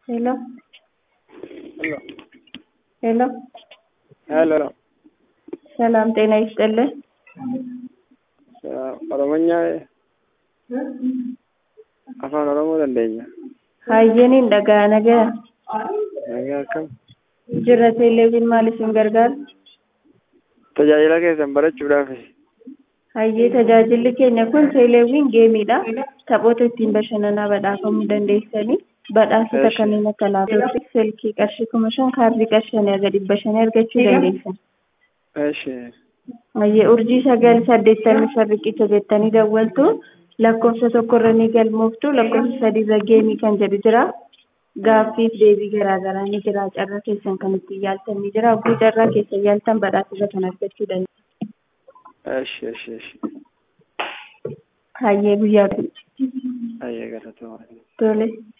Hello, Hello. hello. Hello. ሰላም ጤና ይስጥልን። ኦሮሞኛ afaan oromoo dandeenya Hayyeniin dhagaa nagaa nagaa akkam jirra teeleeviin maal isin gargaara? tajaajila keessan barachuudhaaf Hayyee tajaajilli keenya kun teeleeviin geemiidha. Taphoota ittiin bashannanaa badhaafamuu dandeessanii badhaasota Eesh. kanneen akka laaptooppii, silkii qarshii kuma shan kaardii qarshii shanii haga dhibba shanii argachuu dandeessan. eeshi Hayyee urjii sagal saddeettamii shan riqicha jettanii dawwaltu lakkoofsa tokkorra ni galmooftu lakkoofsa sadiirra geemii kan jedhu jira. Gaaffiif deebii garaagaraa ni jira. Carraa keessan kan ittiin yaaltan ni jira. Oguu carraa keessan yaaltan badhaasota kan argachuu dandeessu. eeshi eeshi eeshi Hayyee guyyaa ayyee galatoomaa tole.